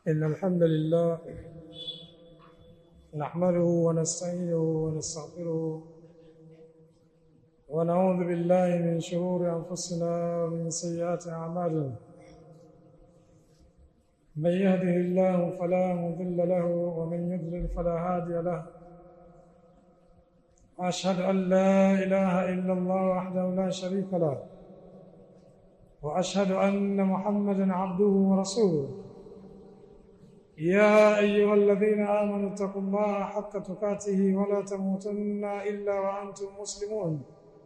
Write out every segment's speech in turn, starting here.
إن الحمد لله نحمده ونستعينه ونستغفره ونعوذ بالله من شرور أنفسنا ومن سيئات أعمالنا من يهده الله فلا مضل له ومن يضلل فلا هادي له أشهد أن لا إله إلا الله وحده لا شريك له وأشهد أن محمدا عبده ورسوله يا أيها الذين آمنوا اتقوا الله حق تقاته ولا تموتن إلا وأنتم مسلمون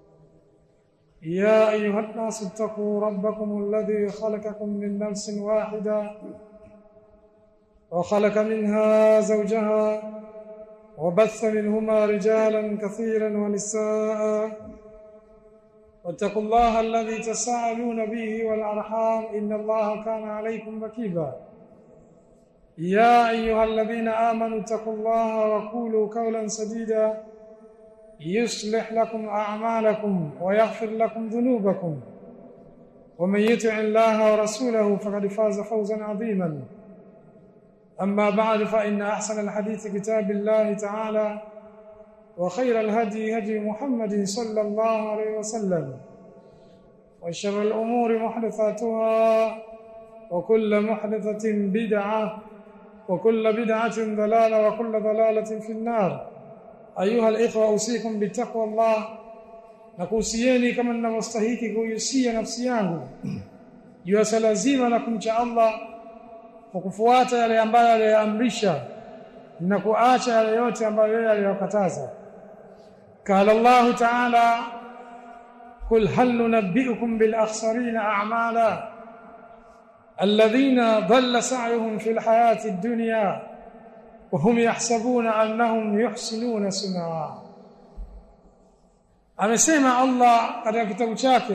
يا أيها الناس اتقوا ربكم الذي خلقكم من نفس واحدة وخلق منها زوجها وبث منهما رجالا كثيرا ونساء واتقوا الله الذي تساءلون به والأرحام إن الله كان عليكم ركيبا يا أيها الذين آمنوا اتقوا الله وقولوا قولا سديدا يصلح لكم أعمالكم ويغفر لكم ذنوبكم ومن يطع الله ورسوله فقد فاز فوزا عظيما أما بعد فإن أحسن الحديث كتاب الله تعالى وخير الهدي هدي محمد صلى الله عليه وسلم وشر الأمور محدثاتها وكل محدثة بدعة وكل بدعة ضلالة وكل ضلالة في النار أيها الإخوة أوصيكم بتقوى الله nakuhusieni kama ninavyostahiki kuhusia nafsi yangu juu ya swala zima la kumcha Allah kwa kufuata yale ambayo aliyoamrisha na kuacha yale yote ambayo yeye aliyokataza قال الله تعالى قل هل ننبئكم بالأخسرين أعمالا الذين ضل سعيهم في الحياة الدنيا وهم يحسبون أنهم يحسنون صنعا amesema Allah katika kitabu chake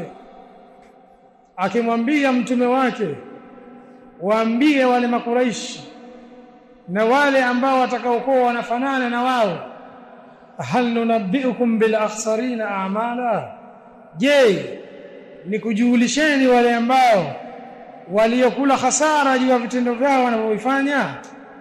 akimwambia mtume wake waambie wale makuraishi na wale ambao watakaokuwa wanafanana na wao hal nunabbiukum bil akhsarina a'mala je nikujulisheni wale ambao waliokula hasara juu ya vitendo vyao wanavyofanya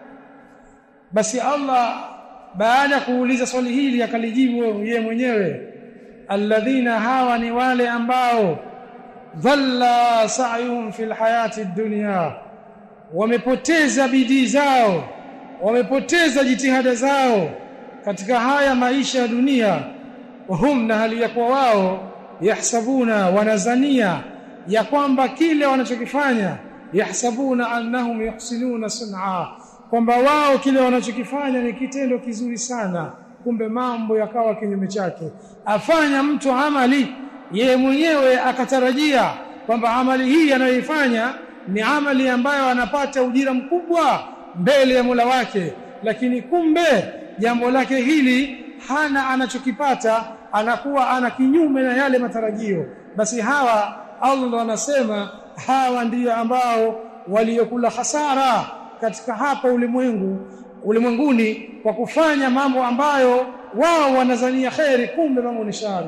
basi Allah baada ya kuuliza swali hili akalijibu yeye mwenyewe alladhina hawa ni wale ambao dhalla sa'yuhum fil hayati dunya wamepoteza bidii zao wamepoteza jitihada zao katika haya maisha ya dunia wahum na hali ya kuwa wao yahsabuna wanazania ya kwamba kile wanachokifanya yahsabuna annahum yuhsinuna sun'a kwamba wao kile wanachokifanya ni kitendo kizuri sana kumbe mambo yakawa kinyume chake afanya mtu amali yeye mwenyewe akatarajia kwamba amali hii anayoifanya ni amali ambayo anapata ujira mkubwa mbele ya Mola wake lakini kumbe jambo lake hili hana anachokipata anakuwa ana kinyume na yale matarajio basi hawa Allah anasema hawa ndiyo ambao waliokula hasara katika hapa ulimwengu ulimwenguni kwa kufanya mambo ambayo wao wanazania khairi kumbe mambo ni shari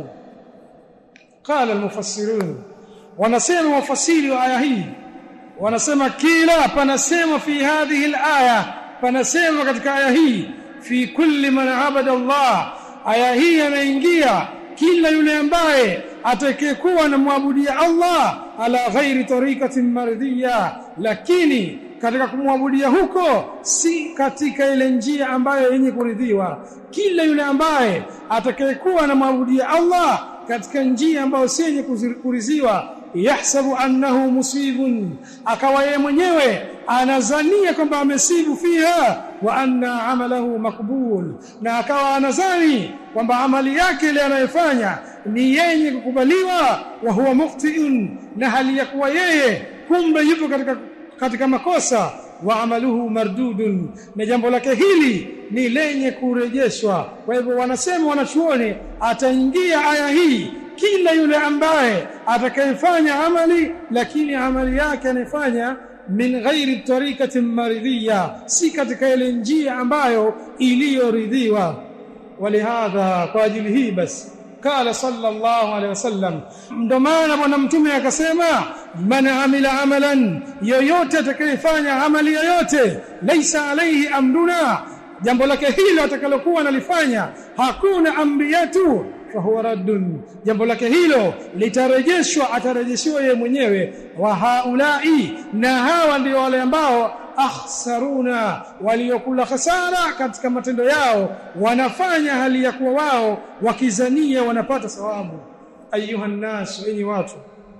qala almufassirun wanasema wafasiri wa aya hii wanasema kila panasema fi hadhihi alaya panasema katika aya hii fi kulli man abada Allah aya hii yanaingia kila yule ambaye atakayekuwa anamwabudia Allah ala ghairi tariqatin mardhiya lakini katika kumwabudia huko si katika ile njia ambayo yenye kuridhiwa kila yule ambaye atakayekuwa anamwabudia Allah katika njia ambayo si yenye kuridhiwa yahsabu annahu musibun akawa yeye mwenyewe anazania kwamba amesibu fiha wa anna amalahu makbul na akawa anazani kwamba amali yake ile anayofanya ni yenye kukubaliwa wa huwa muqti'un na hali ya kuwa yeye kumbe yupo katika katika makosa wa amaluhu mardudun na jambo lake hili ni lenye kurejeshwa kwa hivyo wanasema wanachuoni ataingia aya hii kila yule ambaye atakayefanya amali lakini amali yake anafanya min ghairi tariqatin maridhiya si katika ile njia ambayo iliyoridhiwa walihadha kwa ajili hii basi qala sallallahu alaihi wasallam ndo maana bwana mtume akasema man amila amalan yoyote atakayefanya amali yoyote laisa alaihi amruna jambo lake hilo atakalokuwa analifanya hakuna amri yetu fahuwa raddun jambo lake hilo litarejeshwa atarejeshiwa yeye mwenyewe wa haulai na hawa ndio wale ambao akhsaruna waliokula hasara katika matendo yao wanafanya hali ya kuwa wao wakizania wanapata thawabu ayuha nnasu enyi watu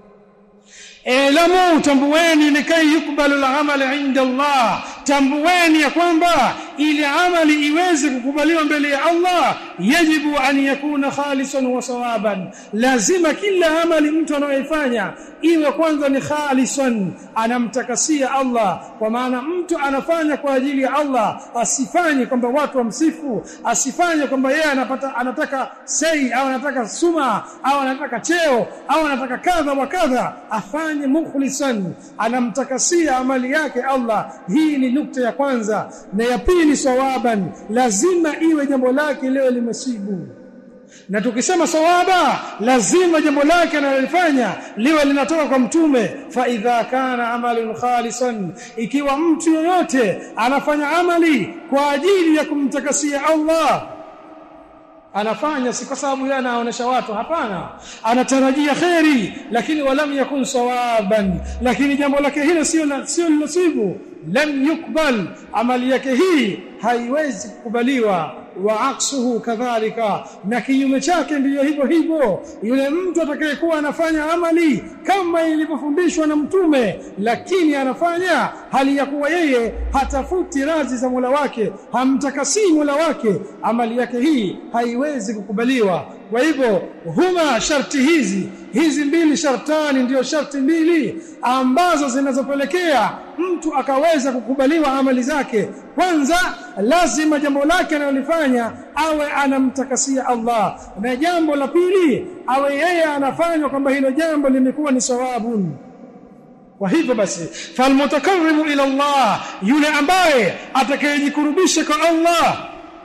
Elamu tambueni likai yukbalu al-amal inda Allah tambueni ya kwamba ili amali iweze kukubaliwa mbele ya Allah yajibu an yakuna khalisan wa sawaban lazima kila amali mtu anayoifanya iwe kwanza ni khalisan anamtakasia Allah kwa maana mtu anafanya kwa ajili ya Allah asifanye kwamba watu wamsifu asifanye kwamba yeye anapata anataka sei au anataka suma au anataka cheo au anataka kadha wa kadha afanye mukhlisan anamtakasia amali yake Allah hii ni nukta ya kwanza na ya pili sawaban lazima iwe jambo lake leo limesibu na tukisema sawaba lazima jambo lake analolifanya liwe linatoka kwa mtume fa idha kana amalun khalisan ikiwa mtu yoyote anafanya amali kwa ajili ya kumtakasia Allah anafanya si kwa sababu yeye anaonesha watu hapana anatarajia kheri lakini walam yakun sawaban lakini jambo lake hilo sio sio nasibu lam yukbal amali yake hii haiwezi kukubaliwa wa aksuhu kadhalika na kinyume chake ndiyo hivyo hivyo yule mtu atakayekuwa anafanya amali kama ilivyofundishwa na mtume lakini anafanya hali ya kuwa yeye hatafuti radhi za Mola wake hamtakasii Mola wake amali yake hii haiwezi kukubaliwa kwa hivyo huma sharti hizi hizi mbili shartani ndiyo sharti mbili ambazo zinazopelekea mtu akaweza kukubaliwa amali zake kwanza lazima jambo lake analolifanya awe anamtakasia Allah na jambo la pili awe yeye anafanya kwamba hilo jambo limekuwa ni sawabun kwa hivyo basi falmutakarribu ila Allah yule ambaye atakayejikurubisha kwa Allah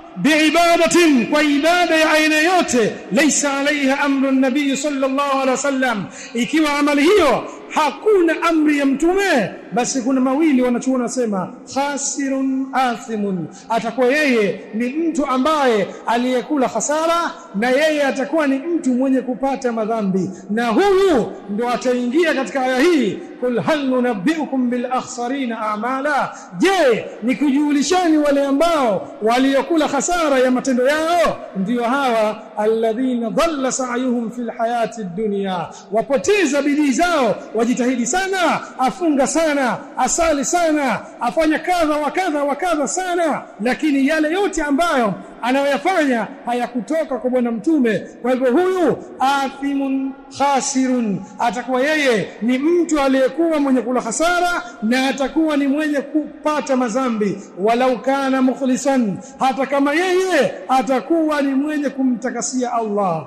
biibadatin kwa ibada ya aina yote laysa alaiha amru nabii sallallahu alaihi wasallam ikiwa amali hiyo hakuna amri ya mtume basi kuna mawili wanachuona wasema khasirun athimun atakuwa yeye ni mtu ambaye aliyekula hasara na yeye atakuwa ni mtu mwenye kupata madhambi na huyu ndo ataingia katika aya hii kul hal nunabbiukum bil akhsarina a'mala je nikujulishani wale ambao waliokula hasara ya matendo yao ndio hawa alladhina dhalla sa'yuhum fil hayati dunya wapoteza bidii zao wajitahidi sana afunga sana asali sana afanya kadha wa kadha wa kadha sana lakini yale yote ambayo anayoyafanya hayakutoka kwa bwana mtume kwa hivyo huyu athimun khasirun atakuwa yeye ni mtu aliyekuwa mwenye kula hasara na atakuwa ni mwenye kupata mazambi walau kana mukhlisan hata kama yeye atakuwa ni mwenye kumtakasia Allah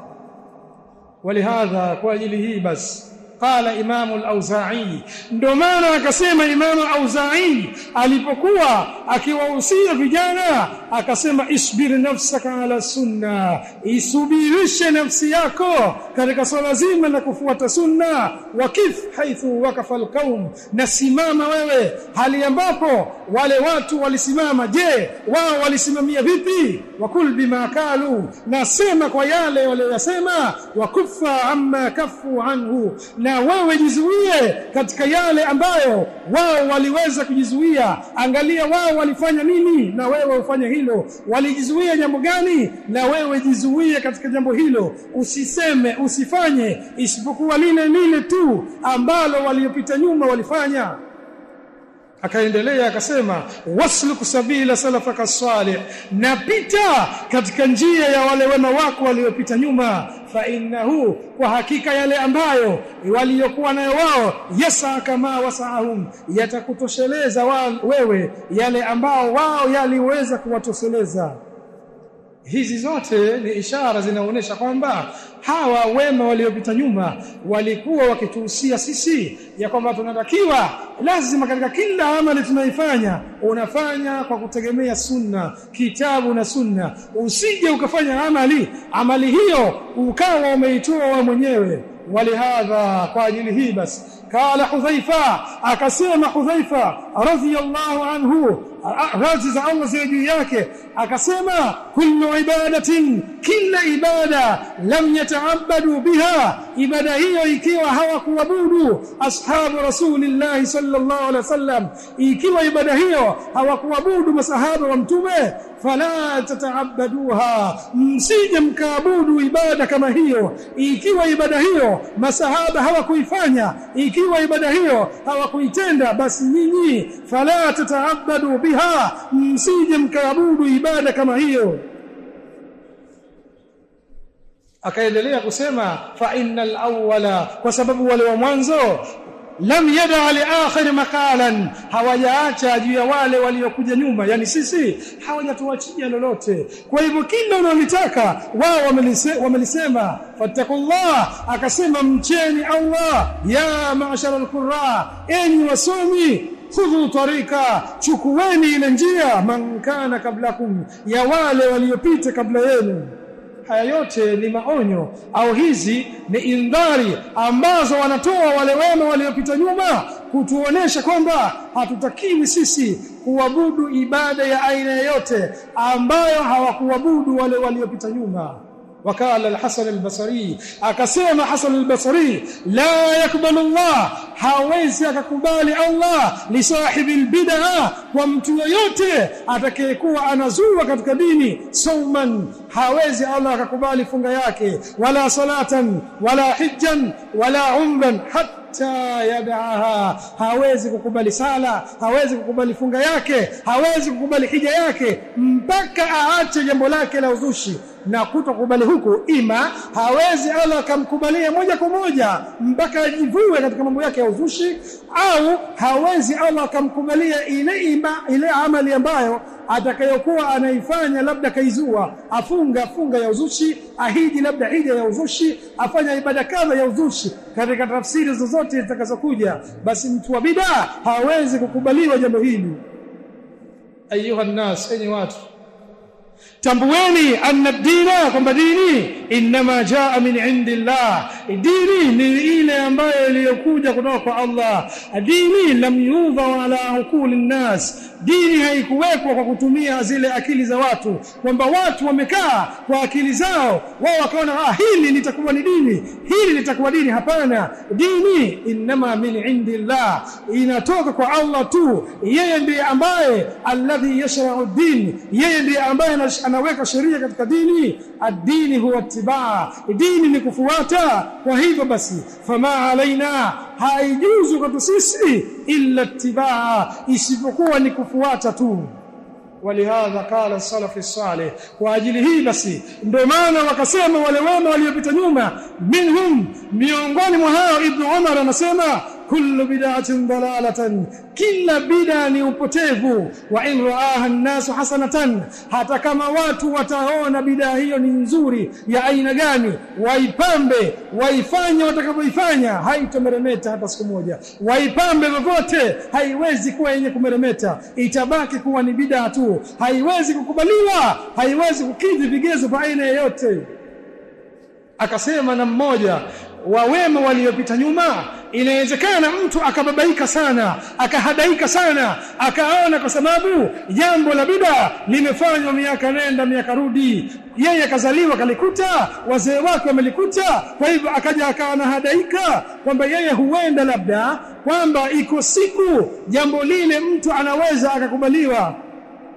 ولهذا kwa ajili hii basi قال امام الاوزاعي ndio maana akasema imam al-auza'i alipokuwa akiwahusia vijana akasema isbir nafsaka ala sunna isubirishe nafsi yako katika swala zima la kufuata sunna wakif haithu wakafa alqaum na simama wewe hali ambapo wale watu walisimama je wao walisimamia vipi wakul bima kalu nasema kwa yale waliyosema wakufa amma kafu anhu na wewe jizuie katika yale ambayo wao waliweza kujizuia angalia wao walifanya nini na wewe ufanye hilo walijizuia jambo gani na wewe jizuie katika jambo hilo usiseme usifanye isipokuwa lile lile tu ambalo waliopita nyuma walifanya akaendelea akasema wasluk sabila salafaka salih napita katika njia ya wale wema wako waliopita nyuma fa innahu kwa hakika yale ambayo waliokuwa nayo wao yasa kama wasaahum yatakutosheleza wewe yale ambao wao yaliweza kuwatosheleza hizi zote ni ishara zinaonyesha kwamba hawa wema waliopita nyuma walikuwa wakituhusia sisi ya kwamba tunatakiwa lazima katika kila amali tunaifanya unafanya kwa kutegemea sunna kitabu na sunna usije ukafanya amali amali hiyo ukawa umeitoa wewe mwenyewe ولهذا قال hii basi قال حذيفه akasema Hudhaifa radhiyallahu anhu radhi za Allah ziwe juu yake akasema kullu ibadatin kila ibada lam yataabadu biha ibada hiyo ikiwa hawakuabudu ashabu rasulillah sallallahu alaihi wasallam ikiwa ibada hiyo hawakuabudu masahaba wa mtume fala tataabaduha msije mkaabudu ibada kama hiyo ikiwa ibada hiyo masahaba hawakuifanya ikiwa ibada hiyo hawakuitenda basi nyinyi fala tataabadu biha msije mkaabudu ibada kama hiyo akaendelea kusema fa innal awwala kwa sababu wale wa mwanzo lam yada li akhir maqalan hawajaacha juu ya wale waliokuja nyuma yani sisi hawajatuachia lolote kwa hivyo kila unalotaka wao wamelisema fattakullah akasema mcheni Allah ya ma'shara al-qurra enyi wasomi khudhu tarika chukueni ile njia man kana kablakum ya wale waliopita kabla yenu haya yote ni maonyo au hizi ni indhari ambazo wanatoa wale wema waliopita nyuma kutuonesha kwamba hatutakiwi sisi kuabudu ibada ya aina yoyote ambayo hawakuabudu wale waliopita nyuma وقال الحسن البصري akasema Hasan al-Basri la yakbalu Allah hawezi akakubali Allah li sahibi al-bid'a kwa mtu yoyote atakayekuwa anazua katika dini sauman hawezi Allah akakubali funga yake wala salatan wala hijjan wala umran hatta yad'aha hawezi kukubali sala hawezi kukubali funga yake hawezi kukubali hija yake mpaka aache jambo lake la uzushi na kutokubali huku ima hawezi Allah akamkubalia moja kwa moja mpaka ajivue katika mambo yake ya uzushi au hawezi Allah akamkubalia ile ima, ile amali ambayo atakayokuwa anaifanya labda kaizua afunga funga ya uzushi ahiji labda hija ya uzushi afanya ibada kadha ya uzushi katika tafsiri zozote zitakazokuja basi mtu wa bid'a hawezi kukubaliwa jambo hili ayuha nas enyi watu tambueni anna dina kwamba dini inma jaa min indillah dini ni ile ambayo iliyokuja kutoka kwa Allah dini lam yudha ala ukuli nnas dini haikuwekwa kwa kutumia zile akili za watu kwamba watu wamekaa kwa akili zao wao wakaona ah hili litakuwa ni dini hili litakuwa dini hapana dini inma min indillah inatoka kwa Allah tu yeye ndiye ambaye alladhi yashra'u din yeye ndiye ambaye anaweka sheria katika dini ad-dini huwa itibaa dini ni kufuata kwa hivyo basi fama alaina haijuzu kwetu sisi illa itibaa isipokuwa ni kufuata tu ولهذا قال السلف الصالح واجل hii basi ndio maana wakasema wale wema waliopita nyuma minhum miongoni mwa hao ibn Umar anasema kullu bid'atin dalalatan kila bid'a ni upotevu wa in raaha an-nas hasanatan hata kama watu wataona bid'a hiyo ni nzuri ya aina gani waipambe waifanye watakavyoifanya haitomeremeta hata siku moja waipambe vyovyote haiwezi kuwa yenye kumeremeta itabaki kuwa ni bid'a tu haiwezi kukubaliwa haiwezi kukidhi vigezo vya aina yoyote akasema na mmoja wa wema waliopita nyuma inawezekana mtu akababaika sana akahadaika sana akaona kwa sababu jambo la bida limefanywa miaka nenda miaka rudi yeye akazaliwa kalikuta wazee wake wamelikuta kwa hivyo akaja akawa hadaika kwamba yeye huenda labda kwamba iko siku jambo lile mtu anaweza akakubaliwa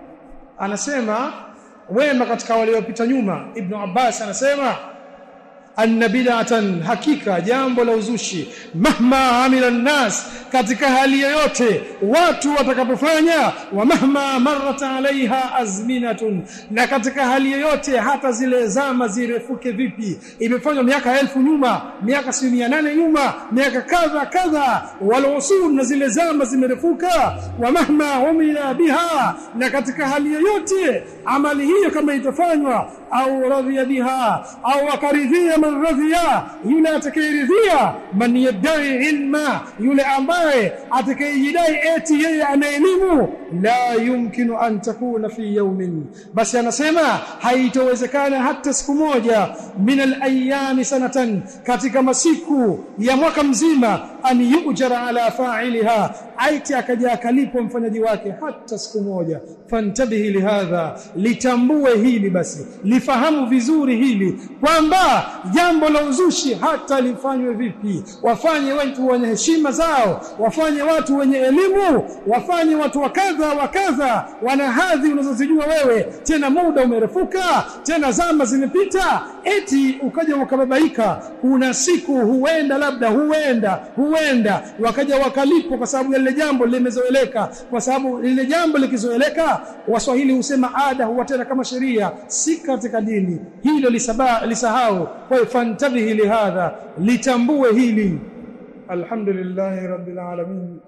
anasema wema katika waliopita nyuma ibn Abbas anasema anna bid'atan hakika jambo la uzushi mahma amila nnas katika hali yoyote watu watakapofanya wa mahma marrat alaiha azminatun na katika hali yoyote hata zile zama zirefuke vipi imefanywa miaka elfu nyuma miaka si mia nane nyuma miaka kadha kadha walusul na zile zama zimerefuka wa mahma umila biha na katika hali yoyote amali hiyo kama itafanywa au radhiya biha au akaridhia man radhiya yule atakayeridhia man yadai ilma yule ambaye atakayejidai eti yeye ana elimu la yumkinu an takuna fi yawmin basi anasema haitowezekana hata siku moja min alayami sanatan katika masiku ya mwaka mzima an yujara ala fa'iliha aiti akaja akalipwa mfanyaji wake hata siku moja fantabihi lihadha litambue hili basi lifahamu vizuri hili kwamba jambo la uzushi hata lifanywe vipi wafanye watu wenye heshima zao wafanye watu wenye elimu wafanye watu wa kadha wa kadha wana hadhi unazozijua wewe tena muda umerefuka tena zama zimepita eti ukaja ukababaika kuna siku huenda labda huenda huenda wakaja wakalipwa kwa sababu lile jambo limezoeleka kwa sababu lile jambo likizoeleka waswahili husema ada huwa tena kama sheria si katika dini hilo lisaba, lisahau kwa hiyo fantabihi lihadha litambue hili alhamdulillahi rabbil alamin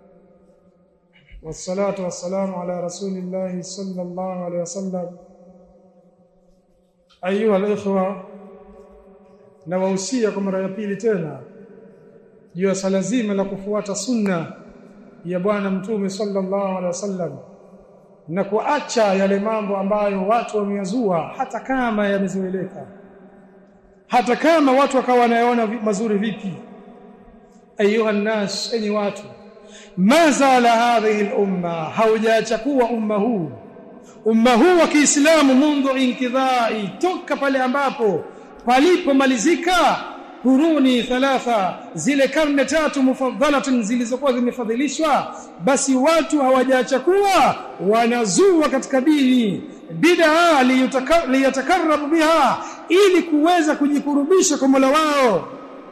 والصلاه والسلام على رسول الله صلى الله عليه وسلم ايها الاخوه nawahusia kwa mara ya pili tena juu ya sala zima la kufuata sunna ya bwana mtume sallallahu alaihi wasallam na kuacha yale mambo ambayo watu wameyazua hata kama yamezoeleka hata kama watu wakawa wanayaona mazuri vipi ayuha nnas enyi watu ma zala hadhihi al-umma haujaacha kuwa umma huu umma huu wa Kiislamu mundu inkidhai toka pale ambapo palipomalizika kuruni thalatha zile karne tatu mufadhalatun zilizokuwa zimefadhilishwa basi watu hawajaacha kuwa wanazua katika dini bid'a liyatakarrabu biha ili kuweza kujikurubisha kwa Mola wao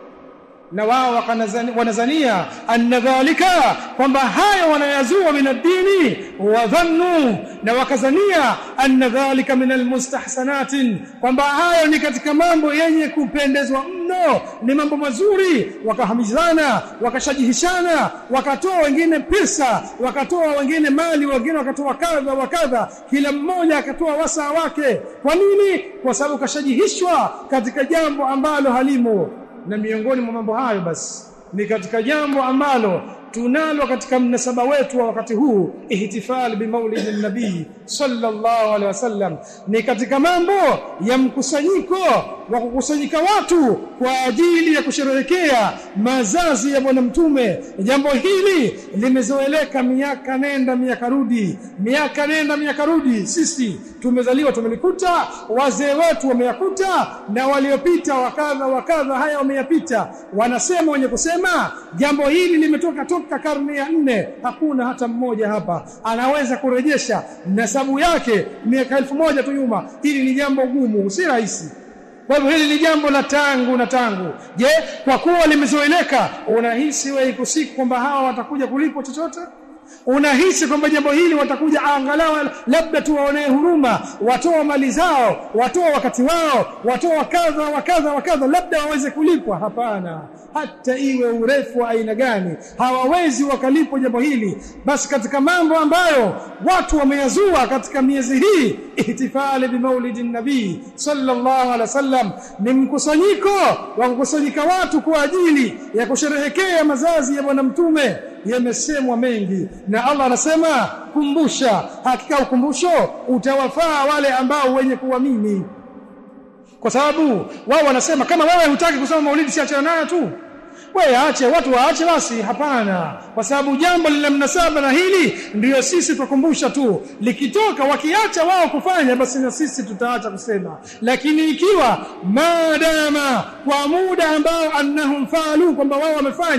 na wao wanazania anna dhalika kwamba hayo wanayazua min ad-dini wa dhannu na wakazania anna dhalika min almustahsanatin kwamba hayo ni katika mambo yenye kupendezwa mno ni mambo mazuri wakahamizana wakashajihishana wakatoa wengine pesa wakatoa wengine mali wengine wakatoa kadha wa kadha kila mmoja akatoa wasaa wake kwa nini kwa sababu kashajihishwa katika jambo ambalo halimo na miongoni mwa mambo hayo basi ni katika jambo ambalo tunalo katika mnasaba wetu wa wakati huu ihtifal bi maulid nabii sallallahu alaihi wasallam ni katika mambo ya mkusanyiko wa kukusanyika watu kwa ajili ya kusherehekea mazazi ya bwana mtume jambo hili limezoeleka miaka nenda miaka rudi miaka nenda miaka rudi sisi tumezaliwa tumelikuta wazee wetu wameyakuta na waliopita wakadha wakadha haya wameyapita wanasema wenye kusema jambo hili limetoka toka karne ya nne hakuna hata mmoja hapa anaweza kurejesha nasabu yake miaka elfu moja tu nyuma hili ni jambo gumu si rahisi kwa hivyo hili ni jambo la tangu na tangu je kwa kuwa limezoeleka unahisi wewe iko siku kwamba hawa watakuja kulipwa chochote unahisi kwamba jambo hili watakuja angalau labda tuwaonee huruma watoa mali zao watoa wakati wao watoa kadha wa kadha wa kadha labda waweze kulipwa hapana hata iwe urefu wa aina gani hawawezi wakalipwa jambo hili basi katika mambo ambayo watu wameyazua katika miezi hii ihtifali bimaulidi nabii sallallahu alaihi wasallam ni mkusanyiko wa kukusanyika watu kwa ajili ya kusherehekea mazazi ya bwana mtume yamesemwa mengi na Allah anasema kumbusha hakika ukumbusho utawafaa wale ambao wenye kuamini kwa sababu wao wanasema kama wewe hutaki kusoma maulidi si achana nayo tu wewe aache watu waache basi hapana kwa sababu jambo lina mnasaba na hili ndiyo sisi tukumbusha tu likitoka wakiacha wao kufanya basi na sisi tutaacha kusema lakini ikiwa madama kwa muda ambao annahum faalu kwamba wao wamefanya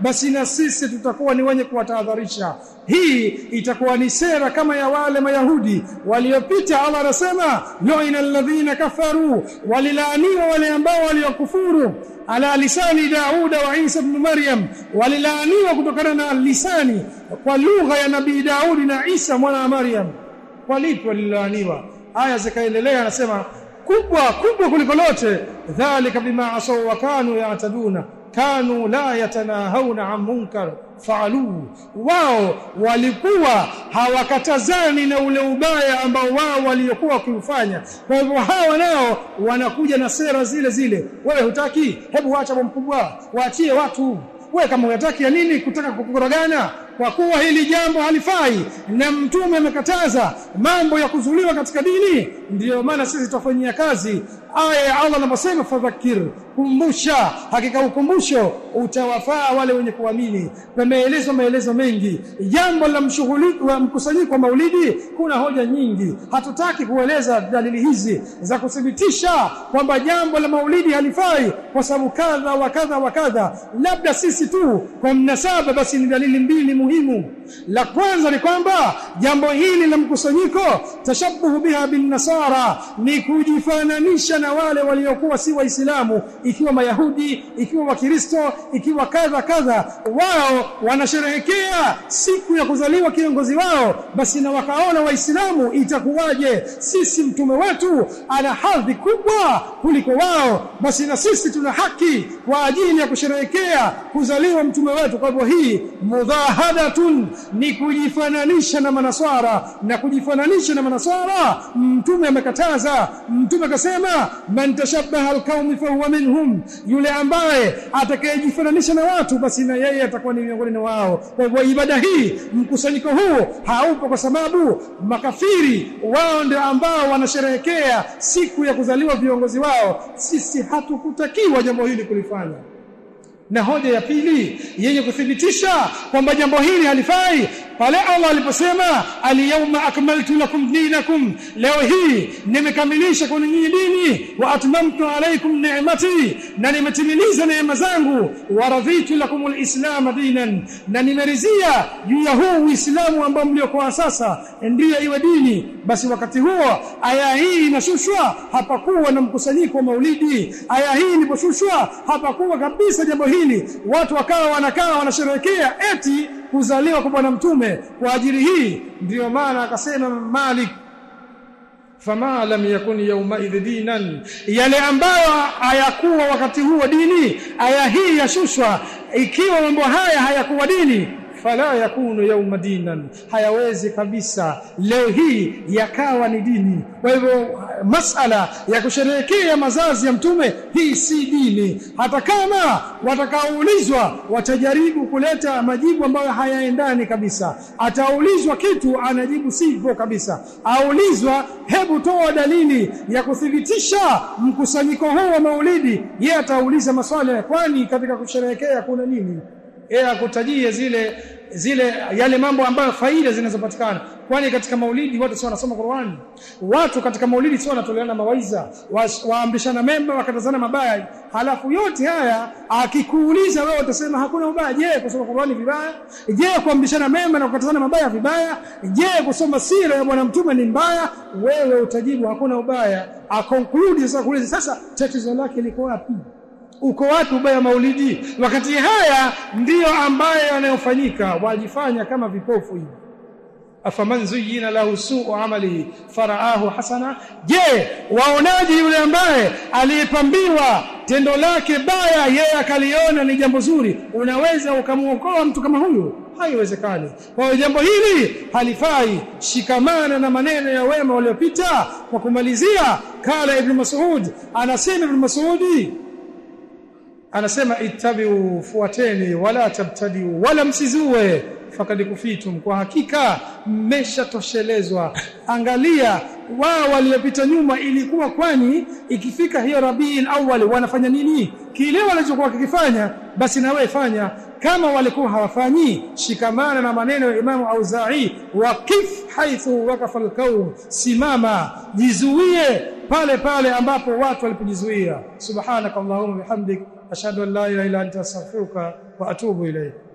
basi na sisi tutakuwa ni wenye kuwatahadharisha hii itakuwa ni sera kama ya wale mayahudi waliopita Allah anasema lu'ina alladhina kafaru walilaaniwa wale ambao waliokufuru ala lisani Dauda wa Isa ibn Maryam walilaaniwa kutokana na lisani kwa lugha ya nabii Daudi na Isa mwana wa Maryam kwa lipi walilaaniwa aya zikaendelea anasema kubwa kubwa kuliko lote dhalika bima asaw wa kanu yataduna kanu la yatanahawna an munkar faaluhu wao walikuwa hawakatazani na ule ubaya ambao wao waliokuwa wakiufanya kwa hivyo hawa nao wanakuja na sera zile zile wewe hutaki hebu wacha mkubwa waachie watu wewe kama unataka ya nini kutaka kukorogana kwa kuwa hili jambo halifai na mtume amekataza mambo ya kuzuliwa katika dini ndiyo maana sisi tutafanyia kazi aya ya Allah anaposema fadhakir kumbusha hakika ukumbusho utawafaa wale wenye kuamini pameelezwa maelezo mengi jambo la mshughuliki wa mkusanyiko wa maulidi kuna hoja nyingi hatutaki kueleza dalili hizi za kuthibitisha kwamba jambo la maulidi halifai kwa sababu kadha wa kadha wa kadha labda sisi tu kwa mnasaba basi ni dalili mbili muhimu la kwanza ni kwamba jambo hili la mkusanyiko tashabuhu biha bin nasara ni kujifananisha na wale waliokuwa si waislamu ikiwa mayahudi ikiwa wakristo ikiwa kadha kadha wao wanasherehekea siku ya kuzaliwa kiongozi wao basi na wakaona waislamu itakuwaje sisi mtume wetu ana hadhi kubwa kuliko wao basi na sisi tuna haki kwa ajili ya kusherehekea kuzaliwa mtume wetu kwa hivyo hii mudhahadatun ni kujifananisha na manaswara na kujifananisha na manaswara mtume amekataza mtume akasema man tashabbaha alqaumi fa huwa minhum yule ambaye atakayejifananisha na watu basi na yeye atakuwa ni miongoni na wao kwa hivyo ibada hii mkusanyiko huu haupo kwa sababu makafiri wao ndio ambao wanasherehekea siku ya kuzaliwa viongozi wao sisi hatukutakiwa jambo hili kulifanya na hoja ya pili yenye kuthibitisha kwamba jambo hili halifai pale Allah aliposema al-yawma akmaltu lakum dinakum leo hii nimekamilisha kwa nyinyi dini wa atmamtu alaykum ni'mati na nimetimiliza neema zangu wa raditu lakum al-islam dinan na nimerizia juu ya huu uislamu ambao mliokuwa sasa ndiyo iwe dini basi wakati huo aya hii inashushwa hapakuwa na mkusanyiko wa maulidi aya hii iliposhushwa hapakuwa kabisa jambo hili watu wakawa wanakaa wanasherehekea eti kuzaliwa kwa bwana mtume kwa ajili hii ndiyo maana akasema Malik fama lam yakun yawma dinan yale ambayo hayakuwa wakati huo dini aya hii yashushwa ikiwa mambo haya hayakuwa dini fala yakunu yawma dinan hayawezi kabisa leo hii yakawa ni dini kwa hivyo masala ya kusherehekea mazazi ya mtume hii si dini hata kama watakaoulizwa watajaribu kuleta majibu ambayo hayaendani kabisa ataulizwa kitu anajibu sivyo kabisa aulizwa hebu toa dalili ya kuthibitisha mkusanyiko huu wa maulidi yeye atauliza maswali kwani katika kusherehekea kuna nini yeye akutajie zile zile yale mambo ambayo faida zinazopatikana kwani katika maulidi watu sio wanasoma Qur'an watu katika maulidi sio wanatoleana mawaiza waambishana wa mema wakatazana mabaya halafu yote haya akikuuliza wewe utasema hakuna ubaya je kusoma Qur'ani vibaya je kuambishana mema na kukatazana mabaya vibaya je kusoma sira ya bwana mtume ni mbaya wewe utajibu hakuna ubaya akonclude sasa kuuliza sasa tatizo lake liko wapi uko wapi ubaya maulidi wakati haya ndiyo ambayo yanayofanyika wajifanya kama vipofu hivi afaman zuyina lahu suu amalihi faraahu hasana je waonaje yule ambaye aliyepambiwa tendo lake baya yeye akaliona ni jambo zuri unaweza ukamuokoa mtu kama huyu haiwezekani kwa hiyo jambo hili halifai shikamana na maneno ya wema waliopita kwa kumalizia kala ibn mas'ud anasema ibn mas'udi anasema ittabiu fuateni wala tabtadiu wala msizue fakad kufitum kwa hakika mmeshatoshelezwa angalia wao waliopita nyuma ilikuwa kwani ikifika hiyo rabiul awwal wanafanya nini kile walichokuwa kikifanya basi na wewe fanya kama walikuwa hawafanyi shikamana na maneno ya Imamu Auza'i waqif haithu waqafa al simama jizuie pale pale ambapo watu walipojizuia subhanakallahumma bihamdik ashhadu an la ilaha illa anta astaghfiruka wa atubu ilayk